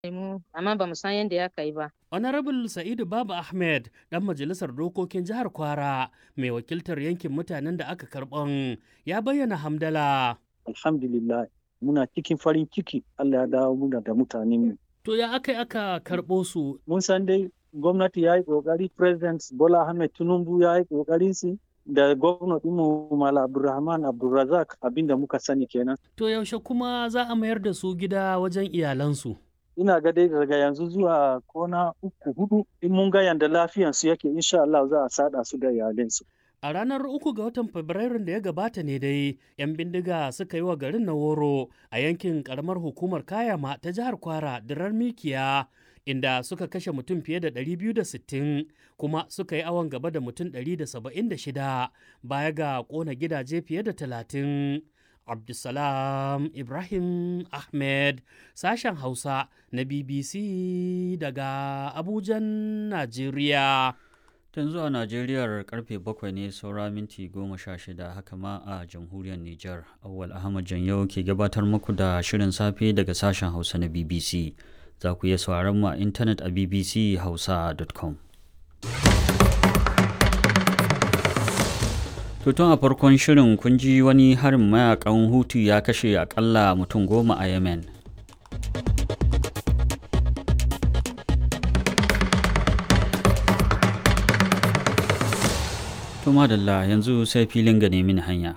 mu amma ba mu san yadda ya kai ba. Honorable Sa'idu Baba Ahmed, ɗan majalisar dokokin jihar Kwara, mai wakiltar yankin mutanen da aka karɓan, ya bayyana hamdala. Alhamdulillah, muna cikin farin ciki Allah ya dawo muna da mutanen mu. To ya aka aka karɓo su? Mun san dai gwamnati ya yi ƙoƙari, President Bola Ahmed Tinubu ya yi ƙoƙarin su da gwamnati mu Mala Abdulrahman Abdulrazak abinda muka sani kenan. To yaushe kuma za a mayar da su gida wajen iyalansu? ina ga dai daga yanzu zuwa kona uku hudu in mun ga yanda lafiyan su yake insha Allah za a sada su da iyalinsu. A ranar uku ga watan Fabrairun da ya gabata ne dai, 'yan bindiga suka yi wa garin na woro a yankin karamar hukumar Kayama ta jihar Kwara dirar Mikiya, inda suka kashe mutum fiye da 260 kuma suka yi awon gaba da mutum 176 baya ga kona gidaje fiye da 30. Abdulsalam Ibrahim Ahmed sashen Hausa na BBC daga Abujan, Najeriya. Tun zuwa Najeriyar karfe bakwai ne saura minti goma sha shida haka ma a jamhuriyar Nijar. Awwal Ahmad Janyau ke gabatar muku da shirin safe daga sashen Hausa na BBC. Za ku iya sauraron mu a intanet a bbchausa.com. Tutun a farkon shirin kun ji wani harin mayakan Hutu ya kashe akalla mutum goma a Yemen. To madalla yanzu sai filin ga nemi hanya.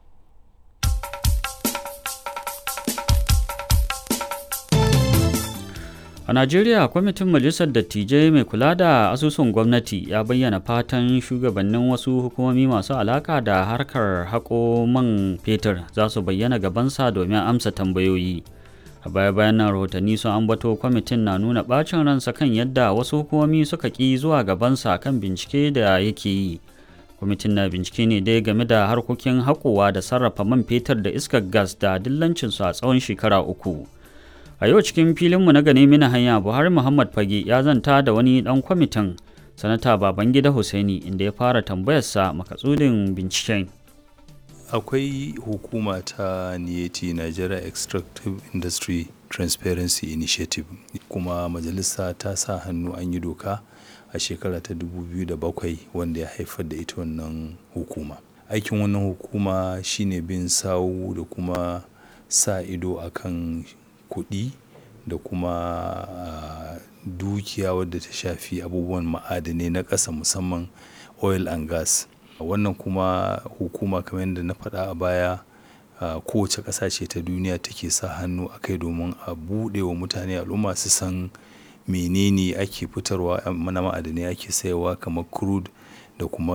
A Najeriya, kwamitin Majalisar Dattijai mai kula da asusun gwamnati ya bayyana fatan shugabannin wasu hukumomi masu alaka da harkar haƙo man fetur za su bayyana gabansa domin amsa tambayoyi. A baya bayan nan rahotanni sun ambato kwamitin na nuna ɓacin ransa kan yadda wasu hukumomi suka ƙi zuwa gabansa kan bincike da yake yi. Kwamitin na bincike ne dai game da harkokin haƙowa da sarrafa man fetur da iskar gas da dillancinsu a tsawon shekara uku. a yau cikin filinmu na gane mina hanya buhari muhammad fage ya zanta da wani dan kwamitin sanata babangida hussaini inda ya fara tambayarsa makasudin binciken akwai hukuma ta niyeti nigeria extractive industry transparency initiative kuma majalisa ta sa hannu an yi doka a shekara ta 2007 wanda ya haifar da ita wannan hukuma aikin wannan hukuma shine bin sawu da kuma sa ido akan kuɗi da kuma uh, dukiya wadda ta shafi abubuwan ma'adanai na ƙasa musamman oil and gas wannan kuma hukuma kamar yadda na faɗa a baya uh, kowace ƙasa ce ta duniya take sa hannu a kai domin a buɗe wa mutane al'umma su san menene ake fitarwa na ma'adanai ake sayarwa kamar crude da kuma